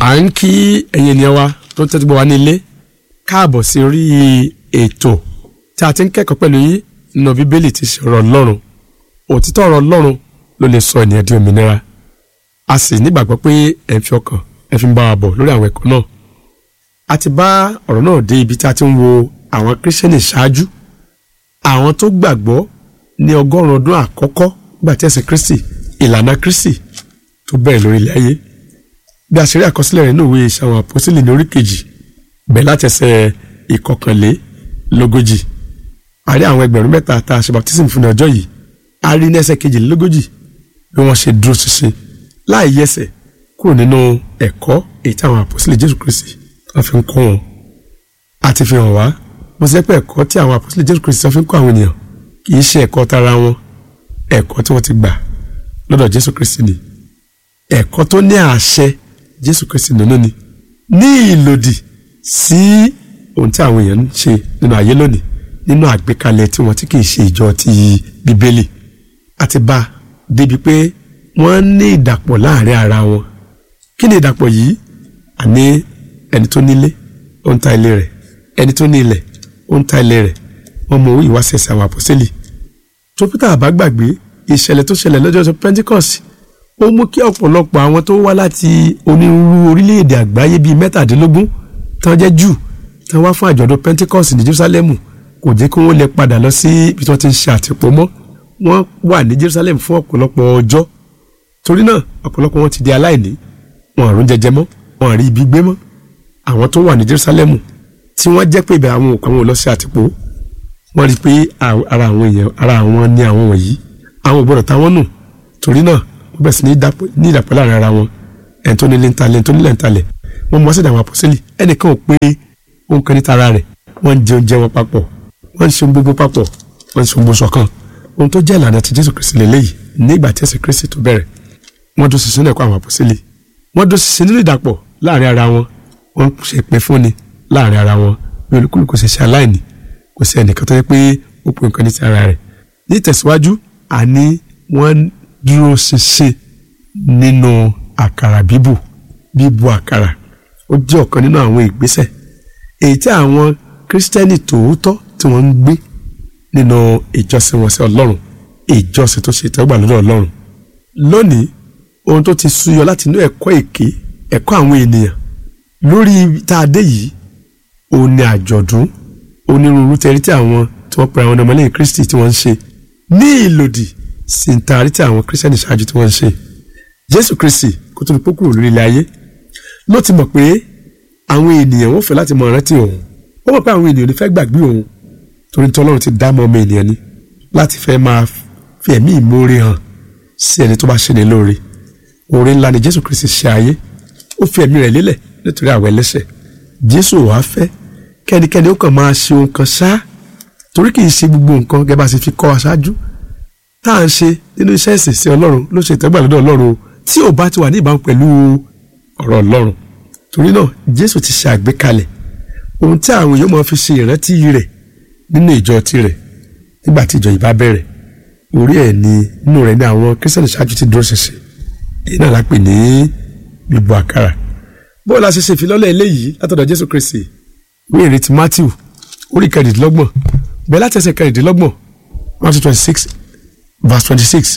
à ń kí ẹ̀yin ènìyàn wa tó ń tẹ́tí gbọ́ wa ní ilé káàbọ̀ sí orí ètò tí a ti ń kẹ́kọ̀ọ́ pẹ̀lú yín nínú bíbélì ti ṣe ọ̀rọ̀ ọlọ́run òtítọ́ ọ̀rọ̀ ọlọ́run ló lè sọ ènìyàn di òmìnira a sì nígbàgbọ́ pé ẹ̀ ń fi ọkàn ẹ̀ fi ń bá wa bọ̀ lórí àwọn ẹ̀kọ́ náà a ti bá ọ̀rọ̀ náà dé ibi tí a ti ń wo àwọn kírísítẹ́nì ṣáájú àwọn tó gbàgbọ́ ní ọgọ́rùn-ún ọdún àkọ́kọ́ nígbà tí ẹ̀sìn kristi ìlànà kristi tó bẹ̀rẹ̀ lórí ilẹ̀ ayé bí a ṣe rí àkọsílẹ̀ rẹ̀ nínú ìwé iṣẹ́ àwọn àpọ́sílẹ̀ ní orí kejì bẹ̀ láti ẹsẹ̀ ìkọkànlélógójì a rí àwọn ẹgbẹ̀rún mẹ́ta tá a ṣe baptism fún ní ọjọ́ yìí a rí ní ẹsẹ̀ kejìlélógójì bí wọ́n ṣe dúró ṣinṣin láì yẹsẹ̀ kúrò nínú ẹ̀kọ́ èyí tí àwọn àpọ́sílẹ̀ jésù kristi tó fi ń kọ́ wọn a ti fi hàn wá mo ṣe pé ẹ̀kọ́ tí àwọn àpọ́sílẹ̀ jésù kristi tó fi ń kọ́ àwọn ènìyàn kì í ṣe ẹ̀kọ́ tara wọn ẹ̀kọ́ tí wọ́n ti gbà lọ́dọ̀ jésù kristi ni ẹ̀kọ́ tó ní àṣẹ jésù kristi nínú ni ní ìlòdì sí ohun tí àwọn èèyàn ń ṣe nínú ayé lónìí nínú àgbékalẹ̀ tí wọ́n tí kì í ṣe ìjọ ti bíbélì àti bá a débi pé wọ́n ní ìdàpọ̀ láàrin ara wọn kí ni ìdàpọ̀ yìí àní ẹni tó nílé ó ń ta ilé rẹ̀ ẹni tó ní ilẹ̀ ó ń ta ilé rẹ̀ wọ́n mọ ìwáṣẹ̀ṣẹ̀ àwọn àpọ́sẹ́lì tó pété àbá gbàgbé ìṣẹ̀lẹ̀ tó ṣẹlẹ̀ lọ́jọ́ pentikọ́sì ó mú kí ọ̀pọ̀lọpọ̀ àwọn tó wá láti onírúurú orílẹ̀-èdè àgbáyé bíi mẹ́tàdínlógún tán jẹ́ jù tán wá fún àjọ̀dún pentikọ́sì ní jerusalem kò jẹ́ kí wọ́n lè padà lọ sí ibi tí wọ́n ti ń ṣe àtìpó mọ́ wọ́n wà ní jerusalem fún ọ̀pọ̀lọpọ̀ ọjọ́ torí náà ọ̀pọ̀lọpọ̀ wọn ti di aláìní wọn àrùn jẹjẹ mọ́ wọn àrí ibi gbé mọ́ àwọn tó wà ní jerusalem tí wọ́n jẹ́ pé ibẹ̀ àwọn òkú àwọn ò lọ sí àtìpó wọ́n rí i pé ara àwọn èèyàn ara àwọn ní àwọn wọ̀nyí àwọn ò gbọ́dọ̀ táwọn nù torí náà wọ́n bẹ̀rẹ̀ sí ní ìdàpọ̀ láàrin ara wọn ẹni tó nílé ń talẹ̀ ẹni tó nílẹ̀ ń talẹ̀ wọ́n mú ọ́sẹ̀dá àwọn àpọ́sẹ́lì ẹnìkan ò pé ohun kan ní tara rẹ̀ wọ́n ń jẹ oúnjẹ wọn papọ̀ wọ́n ń ṣe ohun gbogbo papọ̀ wọ́n ń ṣe ohun gbogbo ṣọ̀kan ohun tó jẹ́ ìlànà ti Jésù Kristi lélẹ́yìí nígbà tí ẹ̀sìn Kristi tó bẹ̀rẹ̀ wọ́n dó ṣinṣin ẹ̀kọ́ àwọn àpọ́sẹ́lì wọ́n dó ṣinṣin nínú ìdàpọ̀ láàrin ara wọn wọ́n ṣe pé fúnni láàrin ara wọn bí olúkúlùkù ṣe ṣe aláìní kò sí ẹnìkan tó yẹ pé ó pe nǹkan ní ti ara rẹ̀ ní ìtẹ̀síwájú àní wọ́n dúró ṣinṣin nínú àkàrà bíbù bíbù àkàrà ó jẹ́ ọ̀kan nínú àwọn ìgbésẹ̀ èyí tí àwọn kírísítẹ́nì tòótọ́ tí wọ́n ń gbé nínú ìjọsìn wọn sí ọlọ́run ìjọsìn tó ṣe ìtẹ́wọ́gbà lọ́dọ̀ ọlọ́run lónìí ohun tó ti súyọ láti inú ẹ̀kọ́ èké ẹ̀kọ́ àwọn ènìyàn lórí tá a dé yìí òun ni àjọ̀dún onírúurú tẹ̀rí tí àwọn tí wọ́n pe àwọn ọmọlẹ́yìn kristi tí wọ́n ń ṣe ní ìlòdì sí ń taari tí àwọn kírísítẹ́nì ṣáájú tí wọ́n ń ṣe jésù kristi kó tó ní pókù lórí ilẹ̀ ayé ló ti mọ̀ pé àwọn ènìyàn wọ́n fẹ́ láti mọ rántí òun ó mọ̀ pé àwọn ènìyàn ò ní fẹ́ gbàgbé òun torí tí ọlọ́run ti dá mọ́ ọmọ ènìyàn ni láti fẹ́ máa fi ẹ̀mí ìmoore hàn sí ẹni tó bá ṣe ní lóore oore ńlá ni jésù kristi ṣe ayé ó fi ẹ̀mí rẹ̀ lélẹ̀ nítorí àwọn ẹlẹ́ṣẹ̀ jésù wàá fẹ́ kẹ́nikẹ́ni ó kàn máa ṣe ohun kan ṣá torí kì í ṣe gbogbo nǹkan gẹ́gẹ́ bá ṣe fi kọ́ wa ṣáájú tá à ń ṣe nínú iṣẹ́ ìsìn sí ọlọ́run ló ṣe ìtẹ́gbà lọ́dọ̀ ọlọ́run tí ò bá ti wà ní ìbámu pẹ̀lú ọ̀rọ̀ ọlọ́run torí náà jésù ti ṣe àgbékalẹ̀ ohun tí àwọn èèyàn máa fi ṣe ìrántí rẹ̀ nínú ìjọ tirẹ̀ nígbà tí ìjọ yìí bá bẹ̀rẹ̀ orí ẹ̀ ni nínú rẹ̀ ní àwọn kírísítẹ̀nì ṣáájú ti dúró ṣinṣin èyí náà la pè ní bíbu àkàrà bóyá la ṣe ṣe ìfilọ́lẹ̀ eléyìí látọ̀dọ̀ jésù kristi ní ìrètí matthew orí kẹrìndínlọ́gbọ̀n bẹ́ẹ̀ láti ẹsẹ̀ kẹrìndínlọ́gbọ̀n matthew twenty six verse twenty six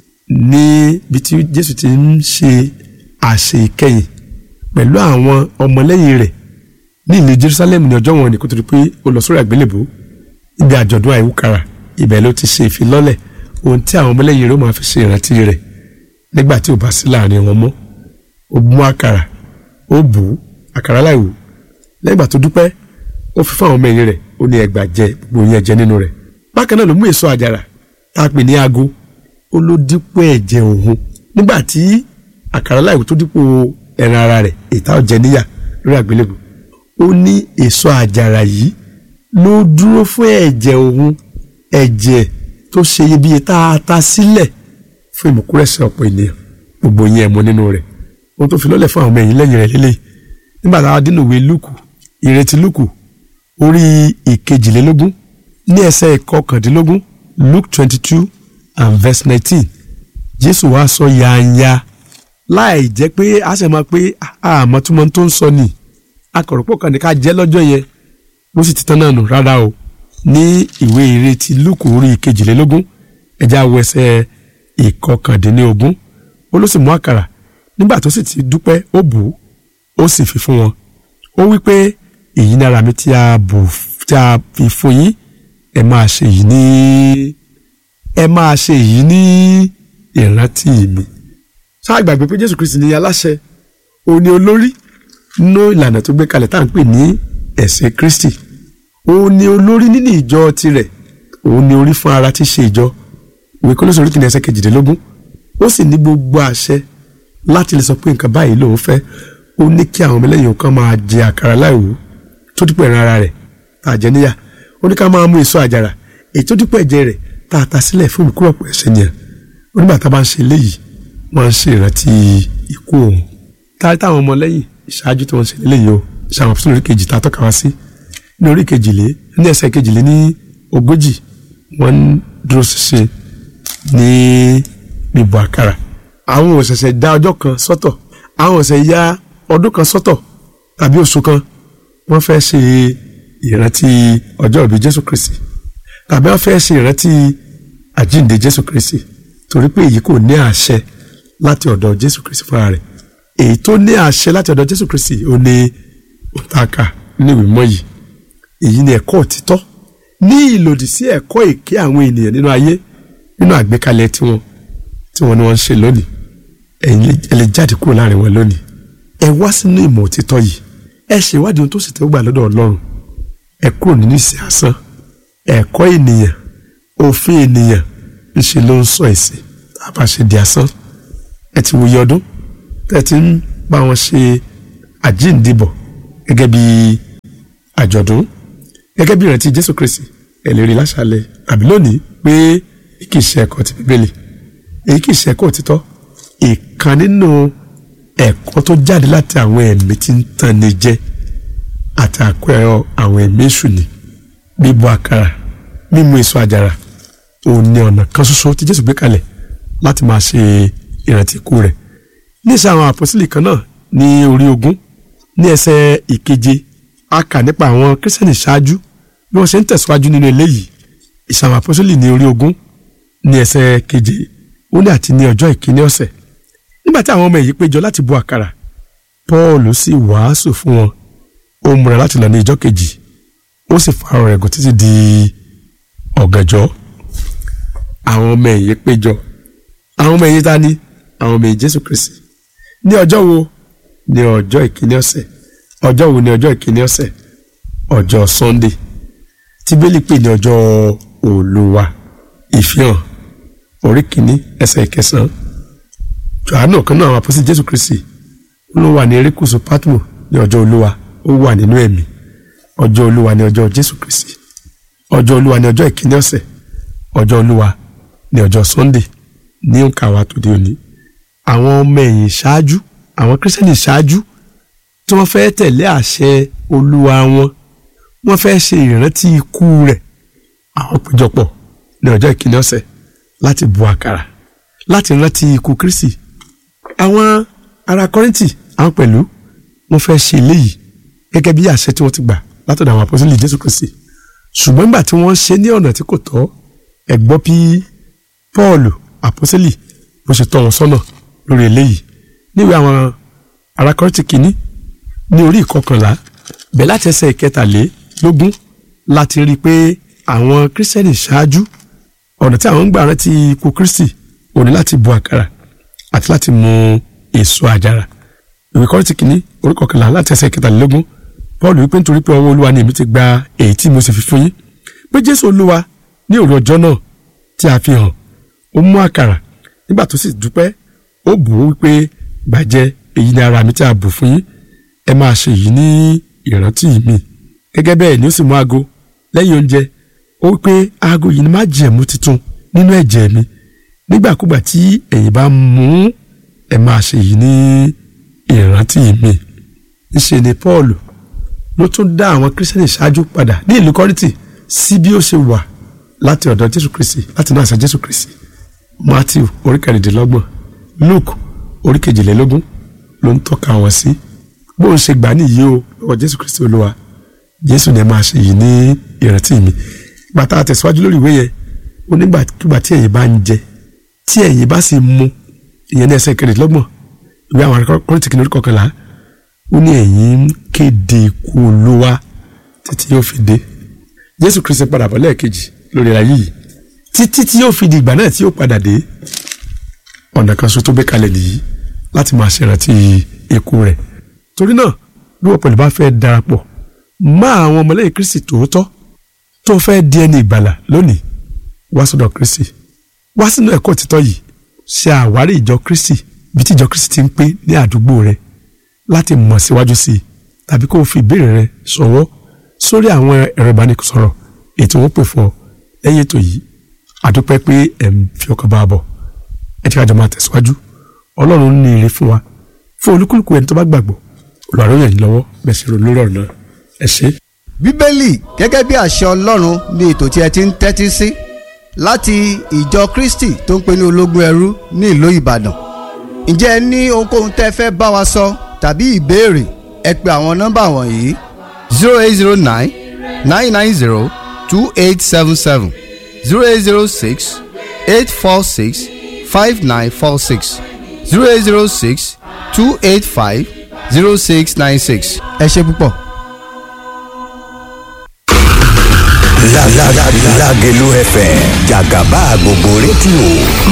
níbi tí jésù ti ń ṣe àṣẹ ìkẹyìn pẹ̀lú àwọn ọmọlẹ́yìn rẹ̀ ní ìlú jerusalem ní ọjọ́ wọn ni kó tó di pé ó lọ sórí àgbélébùú níbi àjọ̀dún àìwúkàrà ibẹ̀ ló ti ṣe ìfilọ́lẹ̀ ohun tí àwọn ọmọlẹ́yìn rẹ̀ ó máa fi ṣe ìrántí rẹ̀ nígbà tí ò bá sí láàrin wọn mọ́ ó mú àkàrà ó bù ú àkàrà láìwò lẹ́yìn ìgbà tó dúpẹ́ ó fi fún àwọn ọmọ ẹ̀yìn rẹ̀ ó ní ẹgbàá jẹ gbogbo yẹn jẹ nínú rẹ̀ bákan náà ló mú èso àjàrà tá a pè ní ago ó ló dípò ẹ̀jẹ̀ òun nígbà tí àkàrà láìwò tó dípò ẹran ara rẹ̀ ìta ọ̀jẹ̀ níyà lórí àgbélébù ó ní èso àjàrà yìí ló dúró fún ẹ̀jẹ̀ òun ẹ̀jẹ̀ tó ṣe iyebíye tá a ta sílẹ̀ fún ìmúkúrẹ́sẹ̀ ọ̀pọ̀ ènìyàn gbogbo yẹn ẹ̀mọ́ nínú rẹ̀ ohun tó fi lọ́lẹ̀ fún àwọn ọmọ ẹ̀yìn lẹ́yìn rẹ̀ lélẹ̀ nígbà táwa dínú ìwé lúkù ìrètí lúkù orí ìkejìlélógún ní ẹsẹ̀ ìkọkàndínlógún luke twenty two and verse nineteen jésù wá sọ yanya láì jẹ́ pé a sì máa pé àmọ́ tí mo tó ń sọ ni akọ̀rọ̀pọ̀ kan ní ká jẹ́ lọ́jọ́ yẹn bó sì ti tán náà nù rárá o ní ìwé ìrètí lúkù orí kejìlélógún ẹja wo ẹsẹ̀ ìkọkàndínlógún ó ló sì mú àkàrà nígbà tó sì ti dúpẹ́ ó bù ú ó sì fi fún wọn ó wí pé èyí ní ara mi tí a bù tí a fi fún yín ẹ máa ṣe èyí ní ẹ máa ṣe èyí ní ìrántí mi ṣáà gbàgbé pé Jésù Kristi ní aláṣẹ òun ni olórí nínú ìlànà tó gbé kalẹ̀ tá à ń pè ní ẹ̀sìn Kristi òun ni olórí nínú ìjọ tirẹ̀ òun ni orí fún ara tí ṣe ìjọ ìwé Kólósè orí kìíní ẹsẹ̀ kejìdínlógún ó sì ní gbogbo àṣẹ láti lè sọ pé nǹkan báyìí lòun fẹ́ ó ní kí àwọn ọmọlẹ́yìn kan máa jẹ àkàrà láìwú tó dípò ẹran ara rẹ̀ tá a jẹ níyà ó ní ká máa mú èso àjàrà èyí tó dípò ẹ̀jẹ̀ rẹ̀ tá a ta sílẹ̀ fún ìkúrọ̀pọ̀ ẹ̀ṣẹ̀ nìyẹn onígbà tá a bá ń ṣe léyìí wọ́n ń ṣe ìrántí ikú òun táyé táwọn ọmọlẹ́yìn ìṣáájú tí wọ́n ṣe léyìí o ṣàwọn fún orí kejì tá a tọ́ka wá sí ní orí kejìlé ní ẹsẹ̀ kejìlé ní ogójì wọ́n ń dúró ṣinṣin ní bíbọ àkàrà àwọn ò ṣẹ̀ṣẹ̀ dá ọjọ́ kan sọ́tọ̀ àwọn ò ṣẹ̀ ya ọdún kan sọ́tọ̀ tàbí oṣù kan wọ́n fẹ́ ṣe ìrántí ọjọ́ ìbí Jésù Kristi tàbí wọ́n fẹ́ ṣe ìrántí àjíǹde Jésù Kristi torí pé èyí kò ní àṣẹ láti ọ̀dọ̀ Jésù Kristi fúnra rẹ̀ èyí tó ní àṣẹ láti ọ̀dọ̀ Jésù Kristi ó ní òǹtàkà nínú ìwé mọ́ yìí èyí ni ẹ̀kọ́ òtítọ́ ní ìlòdì sí ẹ̀kọ́ èké àwọn ènìyàn nínú ayé nínú àgbékalẹ̀ tiwọn tí wọ́n ní wọ́n ń ṣe lónìí ẹ̀yin ẹ lè jáde kúrò láàrin wọn lónìí ẹ wá sínú ìmọ̀ òtítọ́ yìí ẹ ṣèwádìí ohun tó sì tẹ́wọ́ gbà lọ́dọ̀ Ọlọ́run ẹ kúrò nínú ìsìn asán ẹ̀kọ́ ènìyàn òfin ènìyàn ńṣe ló ń sọ ẹ̀sìn tá a bá ṣe di asán ẹ ti wòye ọdún tẹ́ ti ń bá wọn ṣe àjíǹdìbọ̀ gẹ́gẹ́ bí àjọ̀dún gẹ́gẹ́ bí ìrántí Jésù Kristi ẹ lè rí láṣálẹ́ àbí lónìí pé kì í ṣe ẹ̀kọ́ ti Bíbélì èyí kì í ṣe ẹ̀kọ́ òtítọ́ ìkan nínú ẹ̀kọ́ tó jáde láti àwọn ẹ̀mí tí ń tàn ní jẹ àti àpẹẹrẹ àwọn ẹ̀mí èṣù ni bíbọ àkàrà mímu èso àjàrà òun ni ọ̀nà kan ṣoṣo tí Jésù gbé kalẹ̀ láti máa ṣe ìrántí ikú rẹ̀ níṣẹ́ àwọn àpọ́sílì kan náà ní orí ogún ní ẹsẹ̀ ìkeje a kà nípa àwọn kírísítẹ́nì ṣáájú bí wọ́n ṣe ń tẹ̀síwájú nínú eléyìí ìṣe àwọn àpọ́sílì ní orí ogún ní ẹsẹ̀ keje ó ní àti ní ọjọ́ ìkíní ọ̀sẹ̀ nígbà tí àwọn ọmọ èyí péjọ láti bu àkàrà Pọ́ọ̀lù sì wàásù fún wọn ó múra láti lọ ní ìjọ́ kejì ó sì fa ọ̀rọ̀ ẹ̀gùn títí di ọ̀gànjọ́ àwọn ọmọ èyí péjọ àwọn ọmọ èyí ta ni àwọn ọmọ èyí Jésù Kristi ní ọjọ́ wo ní ọjọ́ ìkíní ọ̀sẹ̀ ọjọ́ wo ní ọjọ́ ìkíní ọ̀sẹ̀ ọjọ́ Sunday tí bẹ́lí pè ní ọjọ́ Olúwa ìfihàn orí kìíní ẹsẹ̀ ìkẹsàn-án Jòhánù kan náà àwọn àpọ́sí Jésù Kristi ló wà ní erékùṣù Patmo ní ọjọ́ Olúwa ó wà nínú ẹ̀mí ọjọ́ Olúwa ní ọjọ́ Jésù Kristi ọjọ́ Olúwa ní ọjọ́ ìkíní ọ̀sẹ̀ ọjọ́ Olúwa ní ọjọ́ Sunday ní òǹkà wa tó di òní àwọn ọmọ ẹ̀yìn ṣáájú àwọn kírísítẹ́nì ṣáájú tí wọ́n fẹ́ tẹ̀lé àṣẹ Olúwa wọn wọ́n fẹ́ ṣe ìrántí ikú rẹ̀ àwọn péjọpọ̀ ní ọjọ́ ìkíní ọ̀sẹ̀ láti bu àkàrà láti rántí ikú Kristi àwọn ará Kọ́ríńtì àwọn pẹ̀lú wọ́n fẹ́ ṣe eléyìí gẹ́gẹ́ bí àṣẹ tí wọ́n ti gbà látọ̀dọ̀ àwọn àpọ́sítélì Jésù Kristi ṣùgbọ́n nígbà tí wọ́n ṣe ní ọ̀nà tí kò tọ́ ẹ gbọ́ bí Pọ́ọ̀lù àpọ́sítélì bó ṣe tọ́ wọn sọ́nà lórí eléyìí níwèé àwọn ará Kọ́ríńtì kìíní ní orí ìkọkànlá bẹ̀ láti ẹsẹ̀ ìkẹtàlélógún láti rí i pé àwọn kírísítẹ́nì ṣáájú ọ̀nà tí àwọn ń gbà rántí ikú Kristi ò ní láti bu àkàrà àti láti mu èso àjàrà ìwé Kọ́ríńtì kìíní orí kọkànlá láti ẹsẹ̀ ìkẹtàlélógún Paul wípé nítorí pé ọwọ́ Olúwa ni èmi ti gba èyí tí mo sì fi fún yín pé Jésù Olúwa ní òru ọjọ́ náà tí a fi hàn ó mú àkàrà nígbà tó sì dúpẹ́ ó bù ú wípé gbàjẹ́ èyí ni ara mi tí a bù fún yín ẹ máa ṣe èyí ní ìrántí mi gẹ́gẹ́ bẹ́ẹ̀ ni ó sì mú aago lẹ́yìn oúnjẹ ó wípé aago yìí ni má jẹ̀mú titun nínú ẹ̀jẹ̀ mi nígbàkúgbà tí ẹ̀yin bá mú ẹ máa ṣe èyí ní ìrántí mi ńṣe ni Paul ló tún dá àwọn kírísítẹ́nì ṣáájú padà ní ìlú Kọ́ríńtì sí bí ó ṣe wà láti ọ̀dọ̀ Jésù Kristi láti náà ṣe Jésù Kristi Matthew orí kẹrìndínlọ́gbọ̀n Luke orí kejìlélógún ló ń tọ́ka wọn sí bó ń ṣe gbà nìyí o lọ́wọ́ jésù kristi olúwa jésù ni ẹ máa ṣe yìí ní ìrántí mi bàtà àtẹ̀síwájú lórí ìwé yẹn ó nígbàkigbà tí ẹ̀yin bá ń jẹ tí ẹ̀yin bá sì mu ìyẹn ní ẹsẹ̀ kẹrìndínlọ́gbọ̀n ìwé àwọn akọ́rìntì kìnìún orí kọkànlá ó ní ẹ̀yin ń kéde ikú olúwa títí yóò fi dé jésù kristi padà bọ̀ lẹ́ẹ̀kejì lórí ayé yìí títí tí yóò fi di ìgbà náà tí yóò padà dé ọ̀nà kan ṣoṣo tó gbé kalẹ̀ nìyí láti máa ṣèrántí ikú rẹ̀ torí náà bí wọ́n pẹ̀lú bá fẹ́ darapọ̀ mọ́ àwọn ọmọlẹ́yìn kristi tòótọ́ tó fẹ́ di ẹni ìgbàlà lónìí wá sọ́dọ̀ kristi wá sínú ẹ̀kọ́ òtítọ́ yìí ṣe àwárí ìjọ kristi bí tí ìjọ kristi ti ń pé ní àdúgbò rẹ láti mọ̀ síwájú sí i tàbí kó o fi ìbéèrè rẹ ṣọwọ́ sórí àwọn ẹ̀rọ ìbánisọ̀rọ̀ ètò wọn pè fún ọ lẹ́yìn ètò yìí àdúpẹ́ pé ẹ̀ ń fi ọkàn bá a bọ̀ ẹ jẹ́ ká jọ máa tẹ̀síwájú ọlọ́run ní ire fún wa fún olúkúlùkù ẹni tó bá gbàgbọ́ olùwàrọ̀ yẹn lọ́wọ́ bẹ́ẹ̀ sì ronú lórí ọ̀rọ̀ náà ẹ ṣé. bíbélì gẹ́gẹ́ bí àṣẹ ọlọ́run ni ètò tí ẹ ti ń tẹ́tí sí láti ìjọ kristi tó ń pè ní ológun ẹrú ní ìlú ìbàdàn ǹjẹ́ ẹ ní ohunkóhun tẹ́ fẹ́ bá wa sọ tàbí ìbéèrè ẹ pe àwọn nọ́mbà wọ̀nyí zero eight zero nine nine nine zero two eight seven seven zero eight zero six eight four six five nine four six zero eight zero six two eight five zero six nine six. ẹ ṣe púpọ̀. Lágẹ̀lú FM jàgàbá gbogbo rédíò